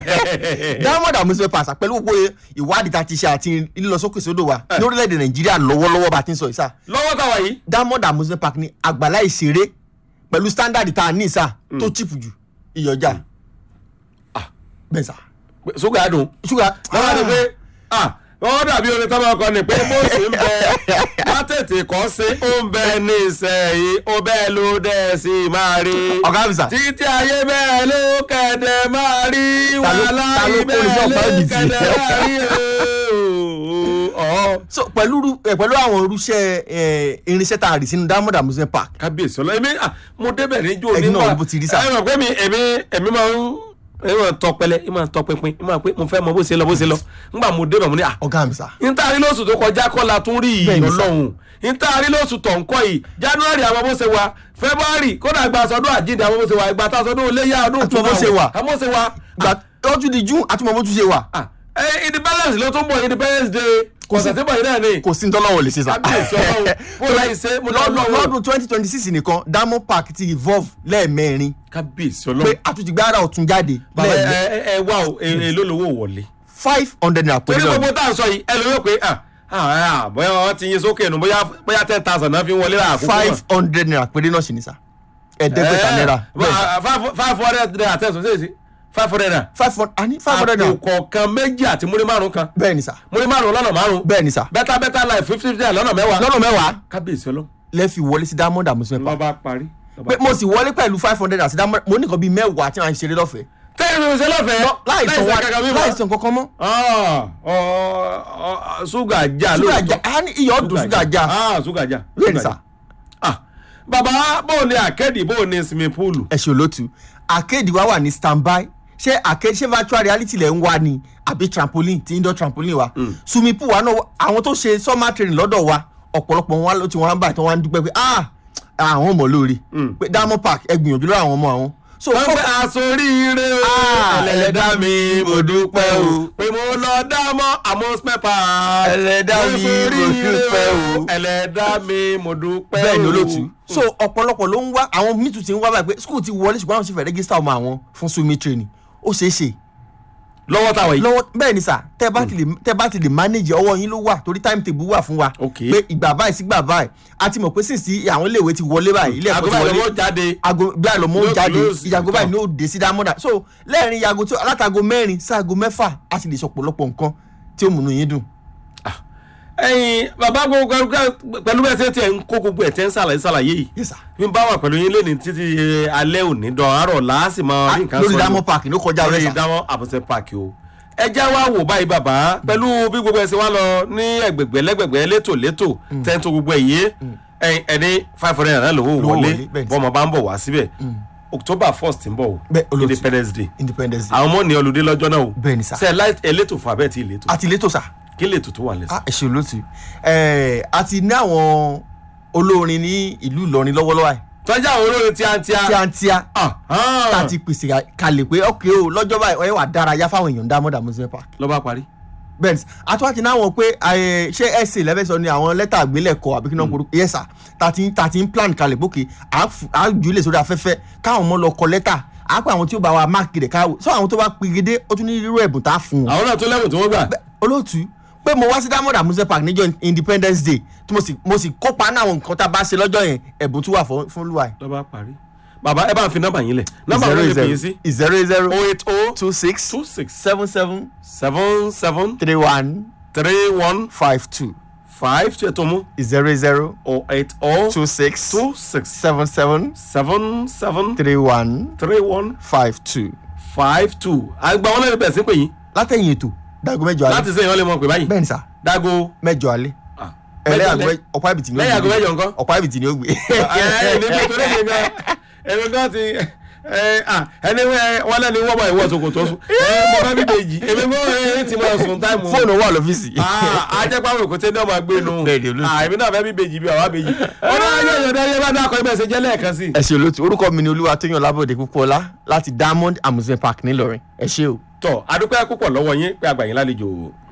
diamond amusement park pẹ̀lú gbogbo ìwádìí tá a ti ṣe àti lílọsókè sódò wa ní orílẹ̀-èdè nàìjíríà lọ́wọ́lọ́wọ́ bá a ti ń sọ yìí sá lọ́wọ́ táwa yìí diamond amusement park ní àgbàlá ìṣeré pẹ̀lú standard tá a ní sá tó cheap jù ìyọjà bẹ́ẹ̀ sá ṣúgà dùn ṣúgà lọ́wọ́ ni pé ah wọ́n dàbí orin tó máa kọ ni pé bó ṣe ń bẹ wá tètè kọ́ sí ó ń bẹ ní ìsẹ̀yìn ó bẹ́ẹ̀ ló dẹ̀ sí máa rí ọ̀gá mi sá títí ayé bẹ́ẹ̀ ló kẹ̀dẹ̀ máa rí Ta ló- wàhálà ta ló yìí kó iṣẹ́ bẹ́ẹ̀ ọ̀pá ló òdì sí? kẹ̀dẹ̀ máa rí ooo. so pẹ̀lú ru- eh, pẹ̀lú àwọn irúṣẹ́ eh, irinṣẹ́ tá a rí sínú diamond amusement park kábíyèsí ọlọ èmi ah, mo débẹ̀ níjó Ẹ̀yin náà nígbà bó ti rí sá. ẹ mọ̀ pé mi èmi èmi máa ń èmi máa ń tọpẹlẹ èmi máa ń tọpinpin èmi máa pé mo fẹ́ mọ bó ṣe lọ bó ṣe lọ nígbà mo débẹ̀ mo ní à ọ̀gá mi sá ntaari lóṣù tó kọjá kọ́ la tún rí Bẹ́ẹ̀ni yìí sà. ọlọ́run ntaari lóṣù tó ń kọ́ yìí january àwọn bó ṣe wà february kódà gba sọdún àjíǹde àwọn bó ṣe wà ìgbà tá a sọdún iléyà ọdún Àti bó ṣe wà. àwọn bó ṣe wà gbà ó tún di june àtúmọ̀ bó tún ṣe wà ah, eh, independence ló tún bọ̀ independence day Kò sí- kọ̀sẹ̀ tí bọ̀ yìí náà ni kò sí ní tọ́lọ́wọ̀ lè ṣe sá kábíyèsí ọlọ́run bó láì ṣe mo lọ́dún lọ́dún lọ́dún twenty twenty six nìkan diamond park ti evolve lẹ́ẹ̀mẹrin kábíyèsí pé ọlọ́run àtúntìgbára ọ̀tún jáde bàbá ẹ lẹ́ẹ̀mẹ ẹ ẹ wá o èlò lówó wọlé five hundred naira pẹ̀lú torí náà gbogbo tá à ń sọ yìí ẹ lóyún pé ah ah ah, bóyá wọn ti yin sókè nù bóyá bóyá ten thousand náà fi ń wọlé láàkókò náà. five hundred naira pẹ̀lú náà sì ní sá ẹ̀ẹ́dẹ́gbẹ̀ta náírà bẹ́ẹ̀ sá. five hundred naira tẹ̀sán sí èsì five hundred naira. five hundred àní five hundred naira àpò kọ̀ọ̀kan méjì àti múrí márùn kan bẹ́ẹ̀ ni sá múrí márùn lọ́nà márùn bẹ́ẹ̀ ni sá bẹ́tà bẹ́tà láì fifty fifty naira lọ́nà mẹ́wàá. lọ́nà mẹ́wàá kábíyèsí ọlọ́ lẹ́ẹ̀fi wọlé sí diamond amusement park lọ́ba parí. pé mo sì wọlé pẹ̀lú five hundred naira sí diamond mo ní nǹkan bíi mẹ́wàá tí wọ́n á ṣeré lọ́fẹ̀ẹ́ tẹ́lẹ̀ mi ò ṣe lọ́fẹ̀ẹ́ láì sàn wá kankan mímọ́. láì sàn kankan mọ́ Ah, ọ- ọ- ṣúgà já ṣúgà lóòótọ́. já a ní iyọ̀ dùn ṣúgà já Ah, ṣúgà já. bẹ́ẹ̀ ni ṣúgà sá já. Ah, bàbá bóun ni àkẹ́dì bóun ni sinmi púùlù. ẹ ṣe olótú arcade wa wà ní standby ṣé arcade ṣé virtual reality lẹ̀ ń wá ni àbí trampoline ti indoor trampoline wa swimming pool wa náà àwọn tó ṣe summer training lọ́dọ̀ wa ọ̀pọ̀lọpọ̀ wọn ló ti wọn báyìí tí wọ́n á ń dúpẹ́ pé ah àwọn ọmọ lóore pé diamond park ẹ gbìyànjú lọ́wọ́ àwọn ọmọ àwọn so wọ́n fọ́- fẹ́ asoríire o Ah, ẹlẹ́dá mi mo dúpẹ́ o pé mo lọ dámọ́ amusement park Ẹlẹ́dá mi, mo Asoríire dúpẹ́ o. ẹlẹ́dá mi mo dúpẹ́ o bẹ́ẹ̀ ni olótú so ọ̀pọ̀lọpọ̀ ló ń wá àwọn mítù ti ń wá báyìí pé school ti wọlé ṣùgbọ́n àwọn sì fẹ́ rẹ́gísítà ọmọ àwọn fún swimming training ó ṣeé ṣe lọ́wọ́ táwọn yìí lọ́wọ́ bẹ́ẹ̀ ni sà tẹ́ bá ti lè tẹ́ bá ti lè manage ọwọ́ yín ló wà torí time table wà fún wa Ok. pé ìgbà báyìí sí gbà báyìí a ti mọ̀ pé sísì àwọn iléèwé ti wọlé báyìí ilé ẹ̀kọ́ ti àgọ́bà wọlé ìlọ́wọ́ jáde aago bí àlọ́ mọ́ Yóò jáde close, ìyàgò báyìí tán. ní ó dé sí dámọ́dà so lẹ́ẹ̀rin ìyàgò tó alátago mẹ́rin sáago mẹ́fà a sì lè sọ pọ̀lọpọ̀ nǹkan tí ó múnú yín dùn. ẹyin bàbá gbogbo pẹ̀lú bẹ́ẹ̀ tẹ́ tiẹ̀ ń kó gbogbo ẹ̀ tẹ́ ń ṣàlàyé ṣàlàyé yìí Yes, sir. mi bá wà pẹ̀lú yín lẹ́ni títí alẹ́ òní dán àárọ̀ láàsì máa rí nǹkan lórí sọ diamond park ló kọjá lórí rẹ̀ sà. ìdáwọ́ àbọ̀sẹ̀ páàkì o ẹ já wa wò báyìí bàbá pẹ̀lú bí gbogbo ẹ̀ ṣe wá lọ ní ẹgbẹ̀gbẹ̀ lẹ́gbẹ̀gbẹ̀ létò létò tẹ́ntò gbogbo ẹ̀ yé ẹni five hundred naira lówó Lówó wọlé wọlé, bẹ́ẹ̀ ni. bọ́mọ bá ń bọ̀ wá síbẹ̀ october first ń bọ̀ o Bẹ́ẹ̀, olóòtú. independence day independence day àwọn ọmọ ní olùdé lọ́jọ́ náà o Bẹ́ẹ̀ ni sà. ṣe ẹ elétò fún abẹ́ tí ìletò àti létò sà kí lètò tó wà lẹ́sìn. á ẹ̀ṣẹ̀ olóòtú ẹ̀ àti ní àwọn olórin ní ìlú Ìlọrin lọ́wọ́lọ́wọ́ ẹ̀ tọ́jà àwọn olórin tíátíá tíátíá Ah, ah. tá a ti pèsè kalẹ̀ pé ok o lọ́jọ́ báyìí ẹ wà dárayá fáwọn èèyàn diamond amusement park ló bá parí. bẹ́ẹ̀ ni àtúwájú náà wọ̀ pé ẹ, ṣé ẹ̀sìn lẹ́fẹ̀ẹ́ sọ ni àwọn lẹ́tà àgbélẹ̀kọ àbí kí náà kúrú yes sir tàti tàti ń plan kalẹ̀ pókè à jù ú lè sórí afẹ́fẹ́ káwọn ọmọ lọ kọ lẹ́tà à pé àwọn tí ó bá wa máàkì rẹ̀ káwọ́ sọ àwọn tó bá pegedé ó tún ní irú ẹ̀bùn tá a fún wọn. àwọn náà tó lẹ́bùn tí wọ́n gbà. Bẹ́- olóòtú pé mo wá sí diamond amusement park níjọ́ independence day tí mo sì mo sì kópa náà àwọn nǹkan tá a bá ṣe lọ́jọ́ yẹn ẹ̀bùn tún wà fún fún lùwà ló bá parí. bàbá ẹ bá ń fi nọ́mbà yín lẹ̀ nọ́mbà wo lè pè é sí. zero zero oh eight oh two six two six seven seven seven seven three one three one five two five tó ètò mú zero zero oh eight oh two six two six seven seven seven seven three one three one five two. five two. àgbà wọn lẹ́nu bẹ̀rẹ̀ sí pé yín látẹ̀yìn ètò dago mẹ́jọ alẹ́ láti sẹ́yìn wọn lè mọ̀ pé báyìí. bẹ́ẹ̀ ni sà dago. mẹ́jọ alẹ́ ah, ẹlẹ́yà mẹ́jọ lẹ́- ọ̀pá ìbìtì ni ó lẹ́yìn aago mẹ́jọ nǹkan. ọ̀pá ìbìtì ni ó gbé. ẹ ní bí torí mi gan èmi gan ti ẹ ah, ẹni wẹ- wọn lẹni wọ́n bá ìwọ ṣòkòtò sùn ẹ mo bá bí bèjì èmi mọ ẹ ti máa sùn táìmù. fóònù wà lọ́fíìsì. ajẹ́pàmọ̀ kò tẹ́ ní ọmọ gbé nu Bẹ́ẹ̀ ni, olóòtú. Ah, èmi náà fẹ́ bí bèjì bí àwa bèjì. ọ̀nà ayé ìyọ̀dá ayé bá dákọ̀ ibẹ̀ ṣe jẹ́ lẹ́ẹ̀kan sí. ẹ ṣe olóòtú orúkọ mi ni olúwa tóyàn lábọ̀dé púpọ̀lá láti diamond amusement park ńìlọrin ẹ ṣé o. tọ́ adúpẹ́ púpọ̀ lọ́wọ́ yín pé àgbà yín lálejò